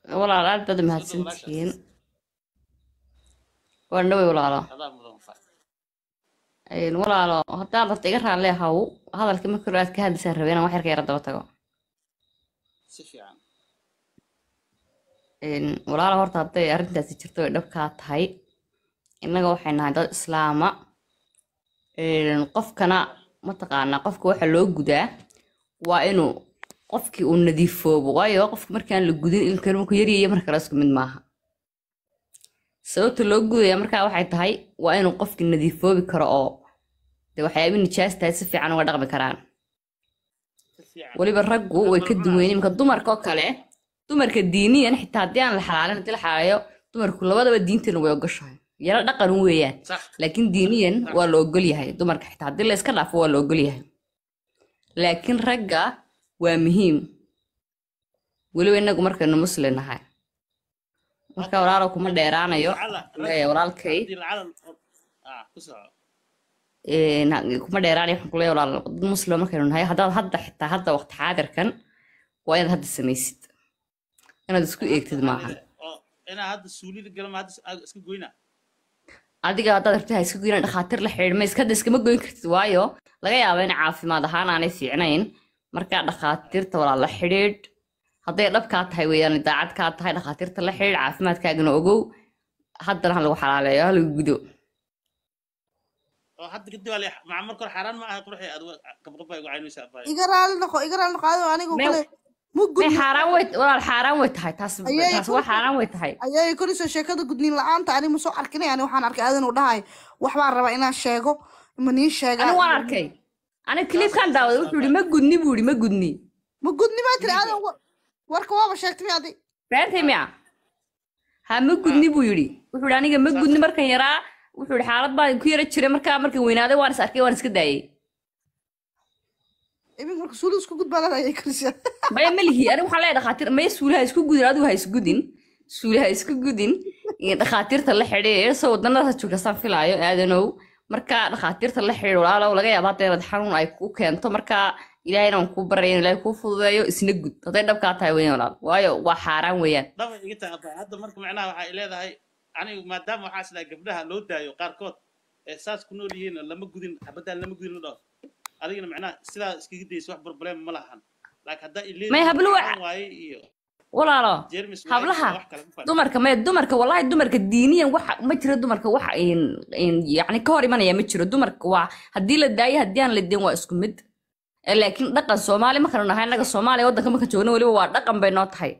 walaal aad baad mahadsantihiin waan dhawey walaalo adaa mudan fa Een, walaalo haddaad rabta iga raalli haw hadalka marka hore aad ka hadlaysaan rabeen aan wax yar ka yara daba tago si fiican Een, walaalo horta hadday arrintaasi jirto ay dhabkaa tahay innaga waxay nahay dad islaama Een, qofkana mataqaanaa qofka waxa loo gudaa waa inuu qofkii uu nadiifoobo waayo qofka markaan la gudin ilkan markuu yaryaya marka kale isku mid maaha sababta loo gudaya markaa waxay tahay waa inuu qofkii nadiifoobi karo oo de waxyaaba nijaas tahay si fiican uga dhaqmi karaan si fiican weliba raggu way ka duwan imika dumarka oo kale dumarka diiniyan xitaa haddii aan la xalaalin haddii la xalaalayo dumarku labadaba diintana way ogoshahay yaro dhaqan weeyaan sax laakiin diiniyan waa la ogol yahay dumarka xitaa haddii la iska dhaafo waa la ogol yahay laakiin ragga waa muhiim weliba inagu markaynu muslim nahay marka walaalo kuma dheeraanayo lacala leeyahay walaalkay haddii lacala ah ku soco een, kuma dheeraanayo waxaan kuleeyahay walaal dad muslim markaynu nahay haddaad hadda xitaa hadda waqti xaadirkan waa inaad hadda samaysid inaad isku eegtid maaha oo inaa hadda suulida galama hadda aad iska goyna adiga haddaad rabtid ha iska goyna dhakhaatiir la xidhiidh mayska hadda iskama goyn kartid waayo laga yaabo in caafimaad ahaan aanay fiicnayn markaa dhakhaatiirta walaal la xidhiidh hadday dhabkaa tahay weeyaan daacad kaa tahay dhakhaatiirta la xidhiidh caafimaadkaagana ogow haddana ha lagu xalaaleeyo ha lagu gudo oo hadda kadib waa maca marka hore xaaraan ma aha quruxii aad qabqabay ugu caynaysa abay iga raali noqo iga raali noqo adigo anigu Meel- kale ma may gudnin xaaraan way walaal xaaraan way tahay taas Ayay taas ku- waa xaaraan way tahay ayay korisoo sheekada gudniin la-aanta ani ma soo arkin ani waxaan arkay aadan uu dhahay waxbaan rabaa inaan sheego ma nii sheegaa anigu waan arkay aniga clipkan daawaday wuxuu yihi ma gudni buu yihi ma gudni ma gudni baa tiri aadan wa- warka waaba sheegtay mi adi beertay miya ha ma gudni buu yidhi wuxuu yidhi aniga ma gudni markan yaraa wuxuu yidhi xaalad baan ku yara jiray markaa markan weynaaday waan is arkay waan iska daayay iminka marka suuli isku gudbaa lada ayay korisa maya ma lihi aniga waxaan leeyahay dhakhaatiir maya suuli ha isku gudin adigu ha isgudin suuli ha isku gudin iyo dhakhaatiirta la xidhiir soo wadanada joogtasaan filaayo aadanow marka dhakhaatiirta la xidhiir walaalow laga yaaba hadda inaad xanuun ay ku keento marka ilaahayna waan kuu baraya in ilaahay kuu fududeeyo isna gud hadday dhabkaa tahay weeyaan walaal waayo waa xaaraan weeyaan dhaba iga tahay abay hadda marka macnaha waxay leedahay anigu maadaama waxaa islaa gabdhaha loo daayo qaarkood ee saas ku nool yihiin lama gudin xabadaan lama gudin la dhaho adigana macnaha sidaa iskaga daysa wax problem ma lahan laakiin haddaa ileen May hablo wa- waaye iyo walaalo jermis hablaha wax kale ku fadhi dumarka maya dumarka wallahi dumarka diiniyan waxa ma jiro dumarka waxa in in yacni ka hor imanaya ma jiro dumarka waa haddii la daayo haddii aan la dayn waa isku mid Eh, laakiin dhaqan soomaali markanu nahay annaga soomaaliya waddanka marka joogno weliba waa dhaqan bay noo tahay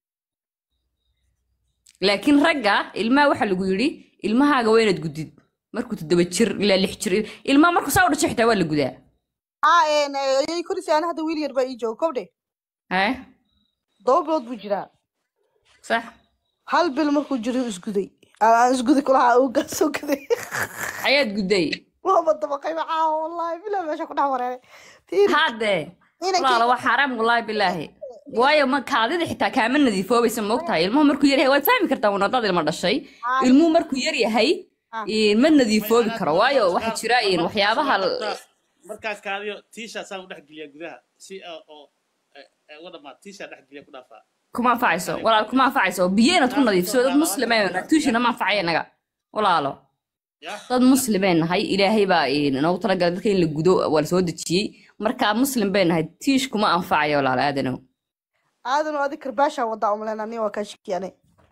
laakiin ragga ilmaha waxaa lagu yidhi ilmahaaga waa inaad gudid markuu toddoba jir ilaa lix jir ilmaha markuu saa u dhasho xitaa waa la gudaa aa een, ayay korisa ani hadda wiil yar baa ii jooga kobdhe hee toba bilood buu jiraa sax hal bil markuu jiro isguday aan isguday kulaha uu gaa soo gaday ayaad gudday waaba dabaqay macaa wallahi bilaa meesha ku dhex wareeray Tiiri, haddee inankii- walaalo waa xaaraam wallaahi bilaahi waayo ma kaadida xitaa kaama nadiifoobaysa moogtahay ilmuhu markuu yar yahay waad fahmi kartaa wana dad ilma dhashay ilmuhu markuu yar yahay Ah. eh, ma nadiifoobi karo waayo waxaa jira in waxyaabaha l- markaas kaadiyo tiisha saan u dhex geliya gudaha si oo oo eh, eh, uga dhamaad tiisha dhex geliya ku dhaafaa kuma anfacayso walaal kuma anfacayso biyo inaad ku nadiifso dad muslimeen tuushina ma anfacaya inaga walaalo ya dad muslimeen nahay ilaahay baa eh, noogu talagalay dadka in la gudo waa la soo dejiyey marka muslim bay nahay tiish kuma anfacayo walaal aadanow aadan oo adig karbaashaa wadaa umaleyn ani waa kaa shakiyane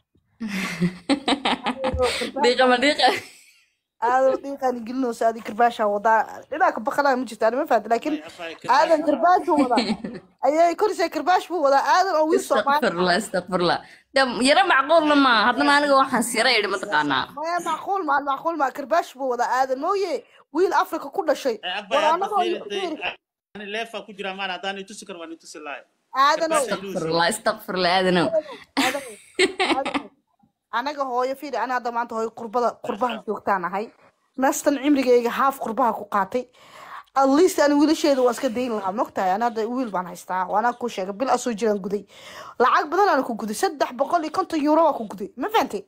dhiiqa ma dhiiqa aadan dhiiqaan gelinoosa adig karbaashaa wadaa dhinaca baqanaa ma jirta ani ma fahamta laakiin aadan karbaash buu wadaa ayay korisay karbaash buu wadaa aadan oo wiil soomaali astaqfirullah astaqfirullah de yaro macquulna ma haddana aniga waxaan sira idhi mataqaanaa maya macquul maan macquul maa karbaash buu wadaa aadan mooye wiil afrika ku dhashay war anagoo ani leefa ku jira maan haddaan i tusi karo waan i tusi lahay aadanow astaqfirullah astaqfirullah aadanow Aadanow, aadanow. anaga hooyo fiiri ani hadda maanta hooyo qurbada qurbaha joogtaan ahay nastan cimrigayga haaf qurbaha ku qaatay at least ani wiilasheeda waa iska dayn lahaa mogtahay ani hadda wiil baan haystaa waana ku sheegay bil asoo jiraan guday lacag badan aan ku guday saddex boqol iyo konton euro waa ku guday ma fahantay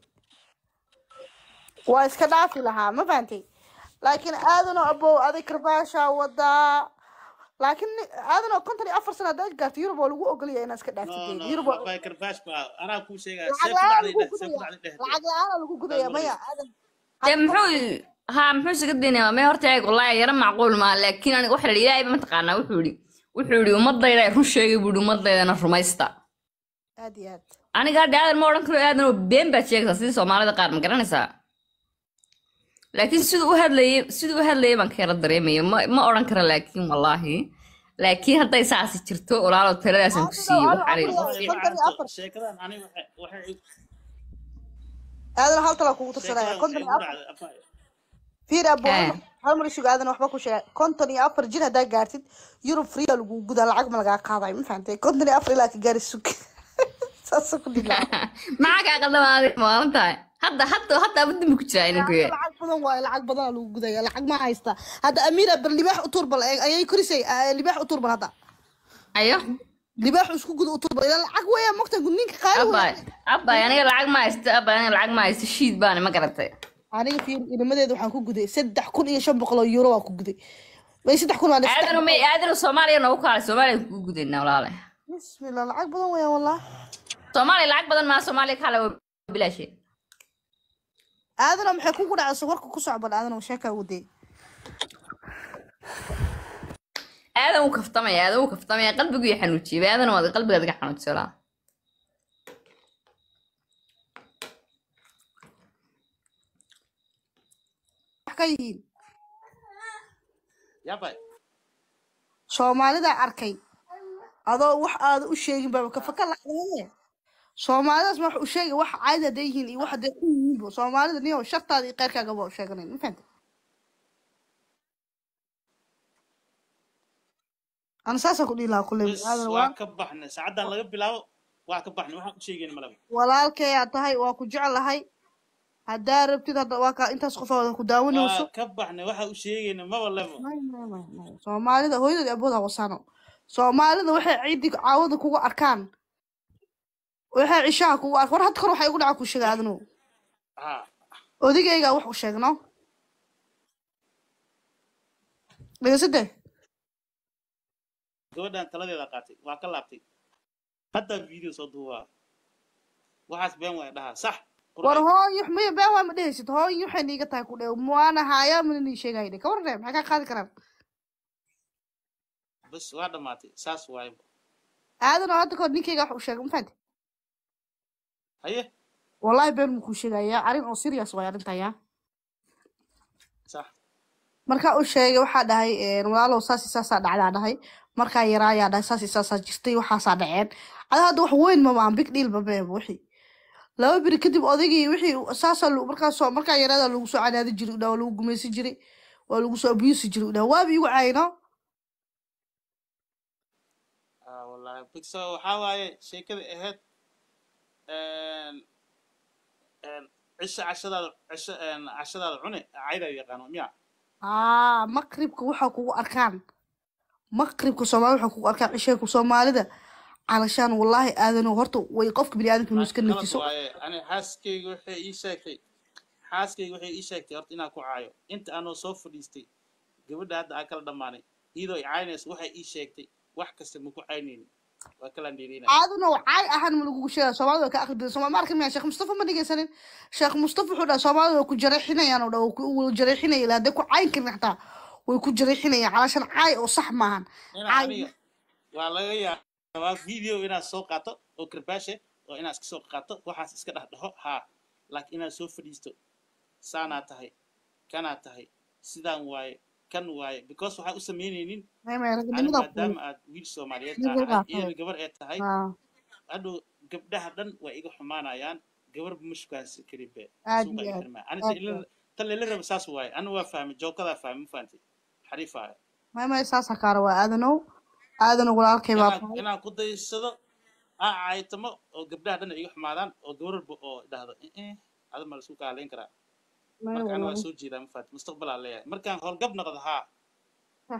waa iska dhaafi lahaa ma fahantay laakiin aadanoo abow adig karbaashaa wadaa laakiin ni- aadan oo konton iyo afar sano haddaad gaarto yurub waa lagu ogolaya inaad iska no dhaaftid no yurub waa bay karbaash ba anaa kuu sheegaya lacag see ku la-aan dhacday lagu dheh see ku gudaya dhacday dheh lacag la-aan lagu gudaya maya aadan dee muxuu haa muxuu isaga daynaya mee horta eeg wallaahi yara macquul maa laakiin aniga waxa la yidhi ilaahay ba mataqaanaa wuxuu yidhi wuxuu yidhi ummadayda ay run sheegay buu yidhi ummaddaydana rumaysta aad iyo aad aniga hadda aadan ma odhan karo aadan oo been baad sheegaysaa sidii soomaalida qaar ma garanaysaa laakiin siduu u hadlayay siduu u hadlayay baan ka yara dareemaya ma ma odhan karo laakiin wallaahi laakiin hadday saasi jirto walaalo taladaasaan ku siiyey waxaan idhi Adiga- Waxay konton iyo macanto afar. sheekadan aniga waxay waxay aadan hal tala kugu tirsanaya sheekadan konton waxay iyo igu afar dhacday afar fiir abo Eh. hal mar isugu aadan waxba ku sheegay konton iyo afar jir haddaa gaartid yurub free aa lagu gudaa lacag ma lagaa qaadayo ma fahantay konton iyo afar ilaa ka gaari sug saasa ku dhilaa maxaa kaa qaldamaadi maalan tahay hadda hadda hadda abu dambi ku jiraa inanku lacag badan waayo lacag badan lagu gudaya lacag ma haysta hadda amiira bar libaax u turbal ayay korisay ah, libaax u turbal hadda ayo libaax isku guda u turbal ilaa lacag weeya mogta ninka qaali abay weeya abay aniga lacag ma haysto abay aniga lacag ma haysto shiid baana ma garatay aniga fiir inimadeeda waxaan ku guday saddex kun iyo shan boqol oo euro waan ku guday may saddex kun waa saddex aadanu may aadanu soomaaliya noogu kaalay soomaaliya kugu gudayna walaale bismillah lacag badan weeya wallah soomaaliya lacag badan maa soomaaliya kaalay waa bilaashe aadana maxay kugu dhacaysa warka ku socban aadana sheekaa waday aadan wuu kaftamaya aadan wuu kaftamaya qalbigu iyo xanuujiyay aadan waad qalbigaad iga xanuujisay walaa wax ka yihiin yabay soomaalida arkay adoo wax aada u sheegin baa ka faka lacdaye soomaalidaas ma wax u sheegay wax caadi hadday yihiin iyo wax hadday ku yihiinba soomaalida niyo shartaada iyo qeyrkaagaba u sheeganayn ma fahanta ana saasaan ku dhihi lahaa kulley bes aadan waa waa ka baxnay saacadan laga bilaabo waa ka baxnay waxaan u sheegayna malaba walaalkeyaa tahay waa ku jeclahay haddaa rabtid hadda waa kaa intaas qof wada ku daawanayso waa ka baxnay waxaan u sheegayna maba lebo May, may, may, may. soomaalida hooyadood iyo abooda wasaano soomaalida waxay ciidi caawada kugu arkaan waxay cishaha kugu arkaan war hadda kor waxay igu dhaca ku sheega adnu ha odigaygaa wax u sheegno dhegeysade gabadhan taladeeda qaatay waa ka laabtay hadda video soo duubaa waxaas been waaya dhahaa sax war hooyo maya been waa ma dhehaysid hooyo waxay niiga tahay ku dhe waana haayaa mana nii sheegaya dhe kawarne maxay kaa qaadi karaan bes waa dhamaatay saas waaye aadan oo hadda kahor ninkayga wax u sheegay ma fahanti haye wallahi been muu kuu sheegayaa arrin oo serious waay arrintayaa sax markaa u sheegay waxaa dhahay een, walaalow saas iyo saasaa dhacdaa dhahay markaa yaraayaa dhahay saas iyo saasaa jirtay waxaasaa dhaceen ada hadda wax weyn ma maahan big deal mameeba wixii laba beri kadib odaygii wixii saasaa lagu- markaasoo markaa yaraadaa lagu soo canaadi jiray udhaa waa lagu gumaysan jiray waa lagu soo abuusi jiray udhaa waaba igu cayno ah wallahi bigso waxaa waaye sheekada ahayd een een cisho cashadaada cisho een cashadaada cune cayda yaqaano miya aa maqribka waxaa kugu arkaan maqribka soomaalida waxaa kugu arkaan cisheeku soomaalida calashaan wallaahi aadano horta way qofka biniaadamka inuu iska qalad najiso waaye ani xaaskayga waxay ii sheegtay xaaskayga waxay ii sheegtay horta inaan ku caayo inta aanoo soo fadhiistay gabadha hadda aan kala dhammaanay iyadoo i caynayso waxay ii sheegtay wax kasta ma ku caynaynin waa kala dheerinaya caaduna caay ahaan ma lagugu sheegaya soomaalida waa ka aqli badan sooma ma arkin miya sheekh mustafa ma dhegeysanin sheekh mustafa wuxuu dhaha soomaalida way ku jareexinayaan oo dha way jareexinaya ilaa hadday ku cayn karin xataa way ku jareexinayaan calaashan caay oo sax maahan inaan caay aniga waa laga yaabaa video inaad soo qaato oo karbaashe oo inaad iska soo qaato waxaas iska dhex dhaho haa laakiin inaad soo fadhiisto saanaa tahay kanaa tahay sidaan waaye kan waaye because waxaa u samaynaynin may may ani ragnimada maadaama aad wiil soomaaliyeed Ragnimadaa tahay tahay. iyadana gabar ee tahay haa hadhow gabdhaha dhan waa iga xumaanayaan gabarba ma shukaansi karin be aad suuqa iyo iga aad xirmaa ani aad iyo aad tan lela raba saas waaye ani waa fahmay jookadaa fahmay ma fahantay xariifaayo may may saasa kaara waa aadanow aadanow walaalkay baa inaan tahay inaan ku daysado aa caaytamo oo gabdhaha dhan ay iga xumaadaan oo gabarba oo dhahdo eh ada ma laisku kaaleyn karaa may marka ani waa wallaahi soo jeedaa ma fahantay mustaqbalaa leeyahay markaan howlgab noqdo haa sax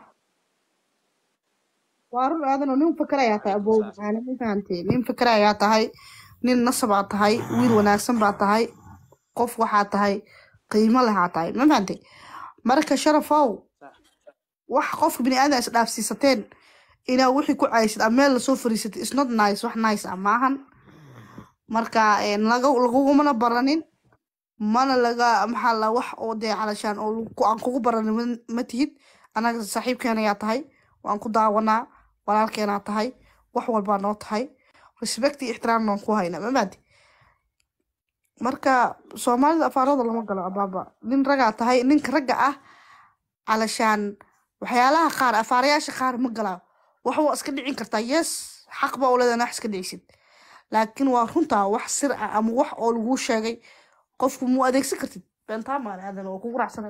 waa run aadanow nin fikir ayaa tahay xariifa abow saas macaana ma fahantay nin fikir ayaa tahay nin nasab aa tahay wiil wanaagsan baa tahay qof waxaa tahay qiimo lehaa tahay ma fahantay marka sharafow sax wax qofka bini aadan is dhaafsiisateen inaa wixii ku caysid ama meel lasoo fariisatay is not nice wax nice ah maahan marka een, laga- lagugumana baranin mana laga maxaa la wax oo dee calashaan oo lagu- aan kugu baranin ma- ma tihid anaga saaxiibkeena yaa tahay waan ku daawanaa walaalkeenaa tahay wax walbaa noo tahay respect iyo ixtiraam noon ku hayna mamaadi marka soomaalida afaarada lama galo abaaba nin ragaa tahay ninka ragga ah calashaan waxyaalaha qaar afaarayaasha qaar ma galaa wax waa iska dhicin kartaa yes xaq baa u leedahay wax iska dhicisid laakiin waa runtaa wax sir ah ama wax oo laguu sheegay qofku muu adeegsan kartid beentaa maale aadan waa kugu raacsanay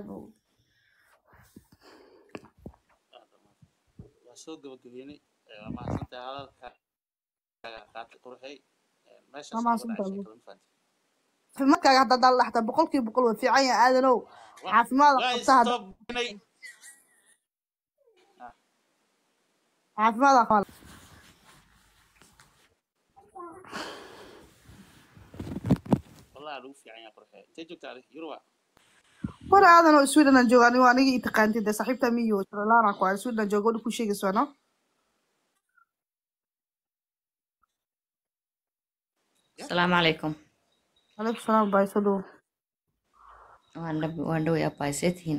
waa soo gabagabeynay ee, waa mahadsantahay hadalka qaatay qurxey Ee, meeshaas Waa aan mahadsantahay. wada sheekada, ma fahantin? caafimaadkaaga haddaa daal dhaxda boqolkiiba boqol waa fiican yahay aadanow Waa- caafimaad waa qabta hadda stop inay caafimaad qaba wallahi lagu fiican yahay qurxey intee joogtaa adiga yuruba war aadan oo sweden aan jooga anigo anigii itaqaantid dee saaxiibta miyo srelana ku aan sweden aan jooga wadhi ku sheegayso no asalaamu calaykum alaykum salaam baa soo dhowo waan dhab- waan dhoway abbaa see tihiin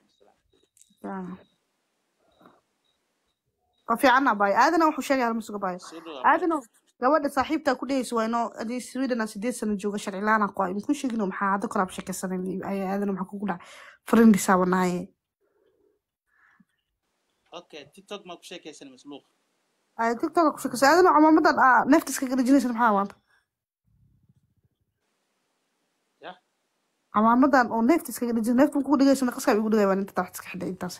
waa fiican abay aadana wuxuu sheegay hal masuga bayo soo dhawaad aadano gabadha saaxiibtaa ku dhehayso waa inoo adii sweden aan sideed sano jooga sharci laana ku ay ku sheegino maxaa hadda koraab sheekaysanan ayaa aadana maxaa kugu dhacay friendisaa wanaaye okay tiktok maa ku sheekaysan masluuq ay tiktok ku sheekaysa aadana camaamadan aa neefta iskaga dhejinaysa maxaa waanta ya camaamadan oo neefta iskaga dhejinaysa neefta kugu dhigaysa qaska igu dhigay baan inta taxta iska xidhay intaas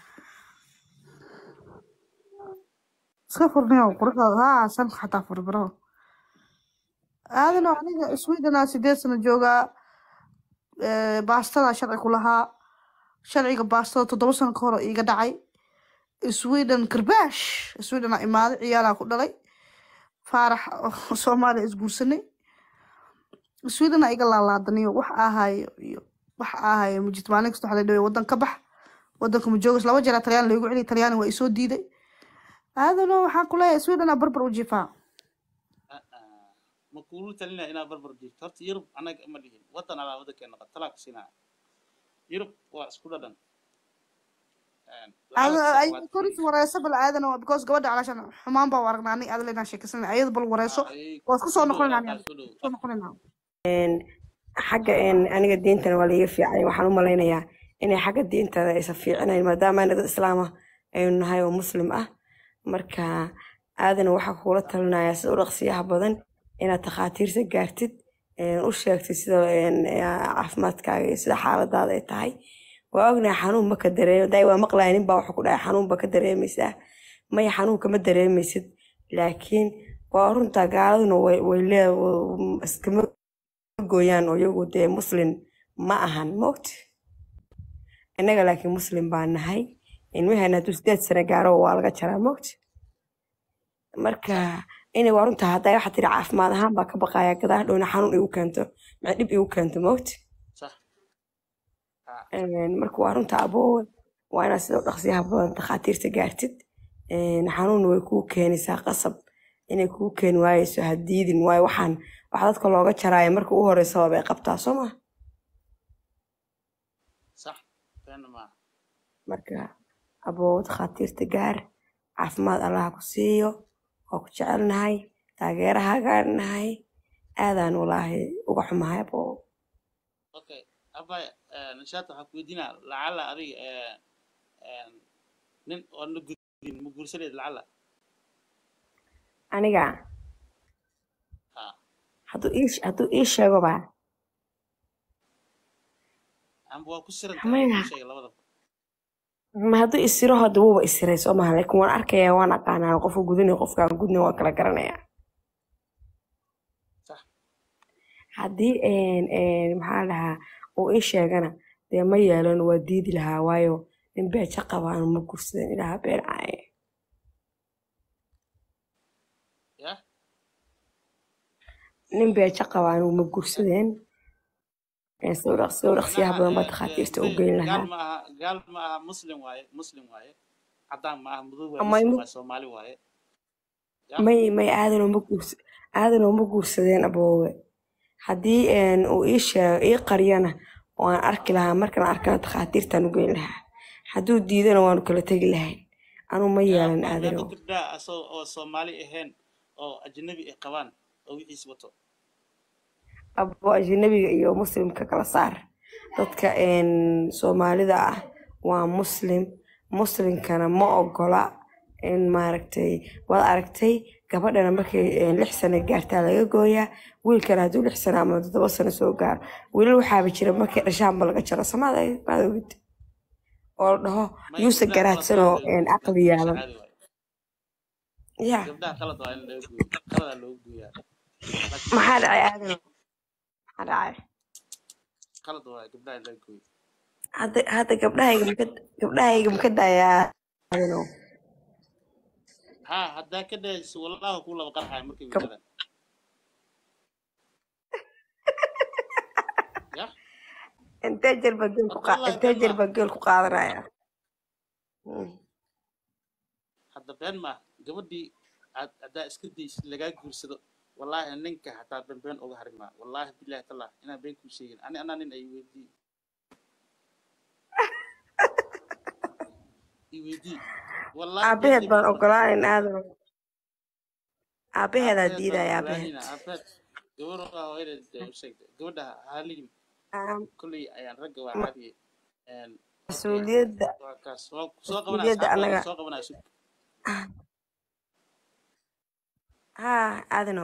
iska furniyo quruxdaada haa san xataa furi baro aadano aniga sweden aa sideed sano joogaa ee, baastada sharci ku lahaa sharciga baastada toddoba sano ka hor oo iiga dhacay sweden karbaash sweden aa imaaday ciyaalaa ku dhalay faarax oo soomaaliya isguursanay sweden aa iga laalaadaniyo wax ahayo iyo wax ahayo mujid maalin kasta waxaa la dhaway wadan ka bax wadanka ma joogas laba jeer talyaani loogu celiy talyaani waa isoo diiday aadano waxaan ku leeyahay sweden aa barbar u jiifaa Ah, ah. ma kuulu talinaya inaad barbar jirto horta yurub anaga ma dhihin wadan alaa wadankeena qad talaa ku siinaya yurub waa isku dhadhan Een, lacag waa koris wareyso bal aadano because gabadha calaashan xumaan baa u aragnaa ani aadala inaan sheekaysanay ayada bal wareyso ay waa isku soo noqonayna soo dhow soo noqonayna xagga een, aniga diintana waa laga fiicay waxaan u malaynayaa inay xagga diintada aysan fiicinayn maadaama ana dad islaam ah aynu nahay oo muslim ah marka aadana waxaa kugula talinayaa sida u dhaqsiyaha badan inaad takhaatiirta gaartid een, u sheegtid sida een, caafimaadkaaga iyo sida xaaladaada ay tahay waa ognahay xanuun ma ka dareemo daay waa maqlaya nin baa wuxuu ku dhahay xanuun ba ka dareemaysaa maya xanuun kama dareemaysid laakiin waa runtaa gaaladuna way way lee iskama gooyaan oo iyagu dee muslim ma ahan moogta innaga laakiin muslim baan nahay ilmaheena hadduu sideed sano gaaro waa laga jaraa moogta marka inay waa runtaa haddaa waxaa tiri caafimaad ahaan baa ka baqaya gadaa dhowna xanuun igu keento maxay dhib igu keento moogta sax Ah, Een, marka waa runta aboowe waa inaad sida u dhaqsiyaha badan takhaatiirta gaartid Een, xanuunna way kuu keenaysaa qasab inay kuu keeni waayeyso ha diidin waayo waxaan wax dadka looga jaraayo marka u horeysa bay qabtaa soo ma sax beena maaha marka aboowe takhaatiirta gaar caafimaad allaha ku siiyo waa ku jecelnahay taageerahaagaan nahay aadaan walaahi uga xumahay aboowe okay abay nishaata waxaa ku weydiinaa lacala adiga ee, een, nin oo na gudin ma guursaneed lacala aniga ha hadduu ii hadduu ii sheego baa amba waa ku siran Maya. tahay sheega labadaba ma hadduu isiro hadda wuuba isiray soo maha laakiin waan arkayaa waan aqaanaa qofka gudinay qofkaan gudnay waan kala garanayaa sax haddii een, een, maxaa la dhahaa uu ii sheegana dee ma yeelan waa diidi lahaa waayo nin beeja qabaan ma gursadan ilaha been caaye ya nin beeja qabaan ma gursadeen een, sawir sawiraqsiyaha micnaha badan baa eh, takhaatiirta u eh, geyn gaal lahaa ma aha gaal ma aha muslim waaye muslim waaye cadaan ma aha madow waaye ama muslim ima waaye soomaali waaye ya may may aadanoo ma guurs aadanoo ma guursadeen aboowe haddii een, uu ii sheego ii qariyana oo aan arki lahaa markaan arkana takhaatiirtaan u geyn lahaa hadduu diidana waanu kala tegi lahayn anuu ma ya yeelan ma hadda aadanow gabdhaha asoo oo soomaali ahayn oo ajnabi ay qabaan oo wixiis wato abo ajnabiga iyo muslimka kala saar dadka een, soomaalida ah waa muslim muslimkana ma ogola in maaragtay waad aragtay gabadhana markay een, lix sano gaartaa laga gooyaa wiilkana hadduu lix sano ama toddoba sano soo gaaro wiilal waxaaba jira markay dhashaanba laga jaro samaad maad ogid oo la dhaho may yuuse gabdhaha qalad garaadsan waa oo in een, la caqli guursha yaalan caadi waaye ya gabdhaha qalad waa in laga gooyo qaladaa looga gooyaa laakiin maxaa dhacay aadano maxaa dhacay qalad waaye gabdhaha in laga gooyo hadda hadda gabdhahayga maka gabdhahayga maka daayaa aadano ha haddaa ka dhahayso walaaha kuu laba qarxaya markay Gab- wiiladaan ya intee jeer baa geel ku horta qaa wallaahi intee been jeer maaha baa geel ku qaadanaya Mm. hadda been maaha gabadhii aad haddaa iska daysid lagaa guursado wallaahi ninka hataa been been uga harin maa wallaahi bilahi tallah inaan been kuu sheegin ani anaa nin ay weydii i weydii wallaahi been aabaheed ima baan ogola ogolaanin aadano aabaheedaa aabaheed baan diidaya ogolaanina aabaheed aabaheed gabar waa hooyadeed dee u sheegtay gabadha haaliyin Aam, kolley ayaan ragga waa ma- caadiye een okay mas-uuliyadda waa kaas waa soo qabanaya mas-uuliyadda asxaabta waa annaga soo qabanaya sug haa aadano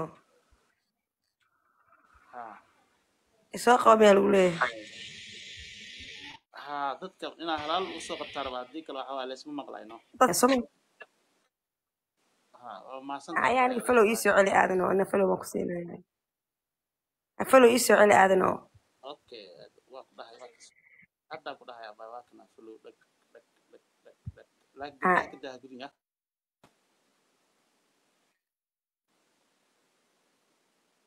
ha isoo qaba miyaa lagu leeyahay ha dadka inaa halaal usoo qabtaa rabaa haddii kale waxa waa laysma maqlayno dadka soma ha waa mahadsan ayaa tahay aniga falow ii soo celi aadano ina falow baan ku siinaya falow ii soo celi aadano okay waa ku dhahay waa kas haddaa ku dhahay abaa waa kana fulow dhag dhag dhag dhag dhag laakiin haa gabdhaha ka daa guriga